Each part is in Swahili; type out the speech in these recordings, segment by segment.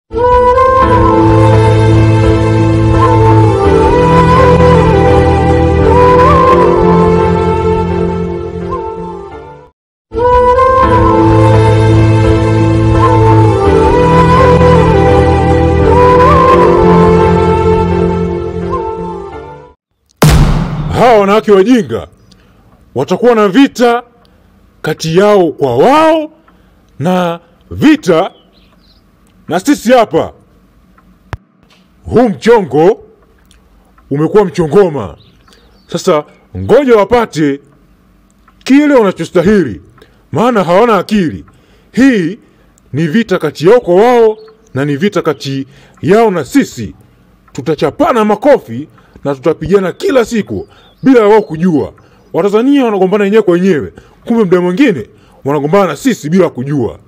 Hawa wanawake wajinga watakuwa na vita kati yao kwa wao na vita na sisi hapa. Huu mchongo umekuwa mchongoma. Sasa ngoja wapate kile wanachostahili, maana hawana akili. Hii ni vita kati yao kwa wao na ni vita kati yao na sisi. Tutachapana makofi na tutapigana kila siku bila ya wao kujua. Watanzania wanagombana wenyewe kwa wenyewe, kumbe muda mwingine wanagombana na sisi bila kujua.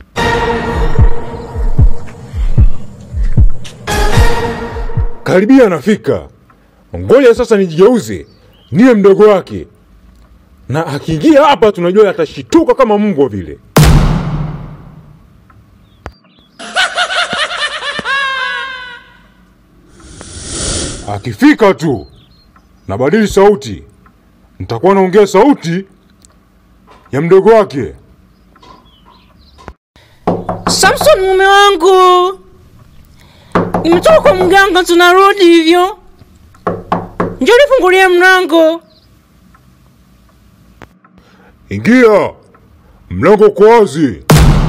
Karibia anafika, ngoja sasa nijigeuze niwe mdogo wake, na akiingia hapa tunajua atashituka kama mbwa vile. Akifika tu nabadili sauti, nitakuwa naongea sauti ya mdogo wake. Samson, mume wangu, nimetoka kwa mganga, tunarudi hivyo. Njoo nifungulie mlango. Ingia, mlango uko wazi.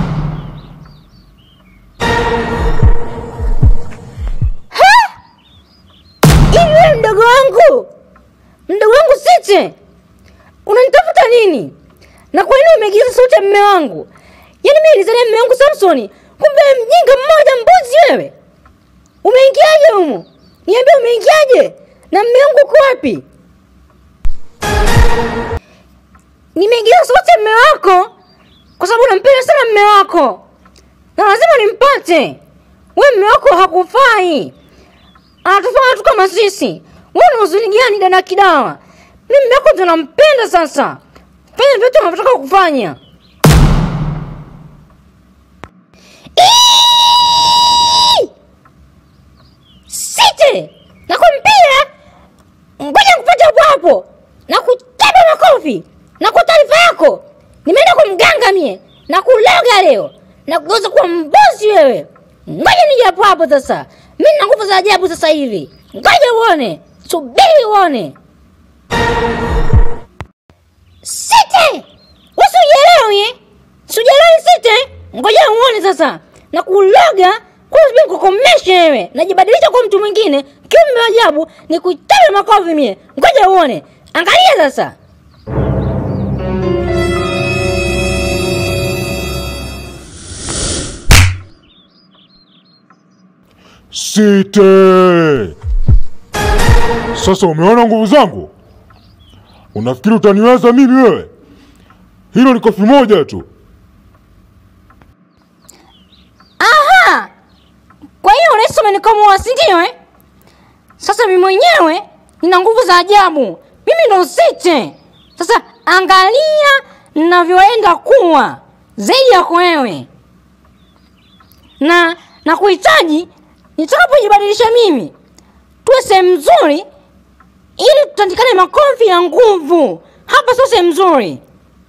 Hivi wewe mdogo wangu, mdogo wangu Site, unanitafuta nini? Na kwa nini umeigiza sauti ya mume wangu? Yaani mimi nilizalia mume wangu Samsoni, kumbe mjinga mmoja mbuzi wewe. Umeingiaje humo? Niambie umeingiaje? Na mume wangu uko wapi? Nimeigiza sauti ya mume wako kwa sababu nampenda sana mume wako na lazima nimpate. Wewe mume wako hakufai anatufanya tu kama sisi. Wewe una huzuni gani dada Kidawa? Mimi mume wako ndo nampenda sasa. Fanya vitu unavyotaka kufanya. Iiii! Site! Nakumpia! Ngoja nikupate hapo hapo. Nakutaba makofi. Na kwa taarifa yako, nimeenda kwa mganga mie. Na kuloga leo. Na kugeuza kuwa mbozi wewe. Ngoja nije hapo hapo sasa. Mimi nina nguvu za ajabu sasa hivi. Ngoja uone. Subiri uone. Site! Wewe usielewi eh? Sielewi Site. Ngoja uone sasa. Na kuloga kwa sababu kukomesha wewe. Najibadilisha kwa mtu mwingine. Kiumbe wa ajabu ni kuitabe makofi mie. Ngoja uone. Angalia sasa. Site! Sasa umeona nguvu zangu? Unafikiri utaniweza mimi wewe? Hilo ni kofi moja tu. Aha! Kwa hiyo unahisi umenikomoa si ndio eh? Sasa mimi mwenyewe nina nguvu za ajabu. Mimi ndo Site. Sasa angalia ninavyoenda kuwa zaidi yako wewe. Na na kuhitaji nitakapojibadilisha mimi tuwe sehemu nzuri ili tutandikane makofi ya nguvu. Hapa sio sehemu nzuri.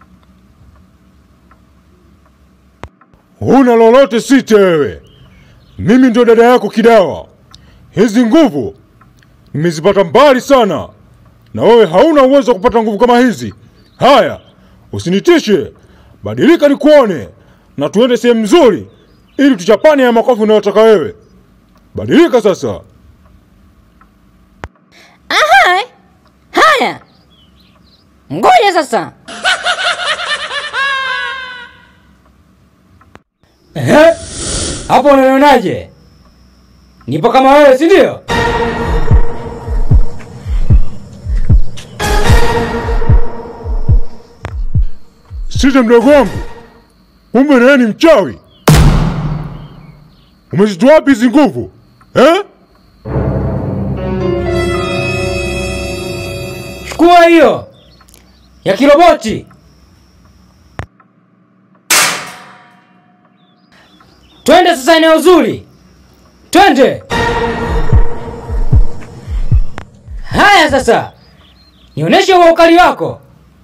Huna lolote Site wewe. Mimi ndio dada yako Kidawa. Hizi nguvu nimezipata mbali sana, na wewe hauna uwezo wa kupata nguvu kama hizi. Haya, usinitishe, badilika nikuone, na tuende sehemu nzuri ili tuchapane ya makofi unayotaka wewe. Badilika sasa. Aha! Haya. Ngoja sasa. Ehe, hapo unanionaje? Nipo kama wewe, si ndio? Site mdogo wangu, kumbe naye ni mchawi. Umezitoa wapi hizi nguvu eh? Chukua hiyo ya kiroboti. Twende sasa eneo zuri twende. Haya sasa, nionyeshe huo ukali wako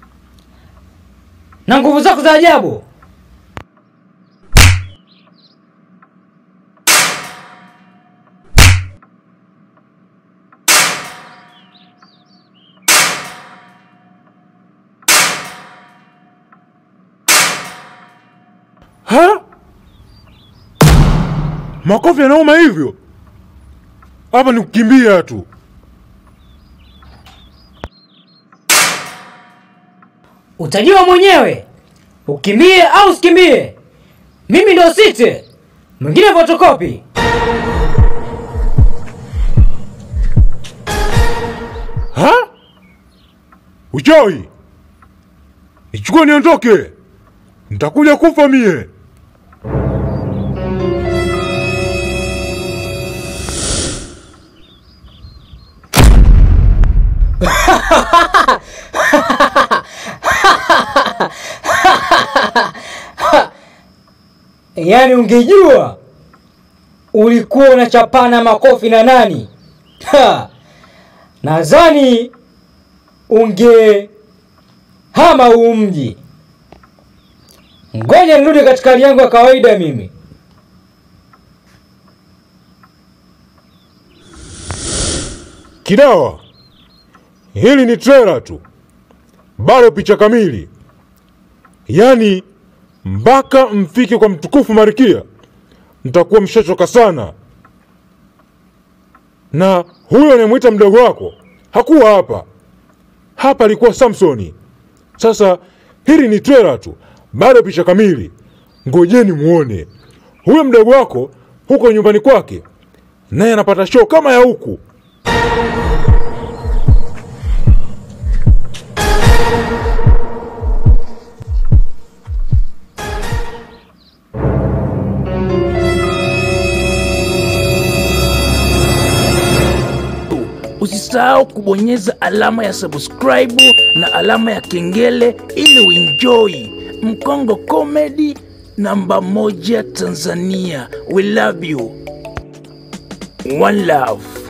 na nguvu zako za ajabu. Ha? Makofi yanauma hivyo? Hapa ni kukimbia tu. Utajua mwenyewe ukimbie au usikimbie. Mimi ndo site, mwingine fotokopi. Ha? Uchawi! Nichukue niondoke, nitakuja kufa mie. Yaani ungejua ulikuwa unachapana makofi na nani? Ha! Nadhani unge hama huu mji. Ngoja nirudi katika hali yangu ya kawaida mimi. Kidawa, hili ni trailer tu, bado picha kamili. Yaani mpaka mfike kwa mtukufu Marikia mtakuwa mshachoka sana. Na huyo anayemwita mdogo wako hakuwa hapa, hapa alikuwa Samsoni. Sasa hili ni trailer tu, bado picha kamili. Ngojeni muone huyo mdogo wako huko nyumbani kwake, naye anapata show kama ya huku. Usisahau kubonyeza alama ya subscribe na alama ya kengele ili uenjoy Mkongo Comedy namba moja Tanzania. We love you. One love.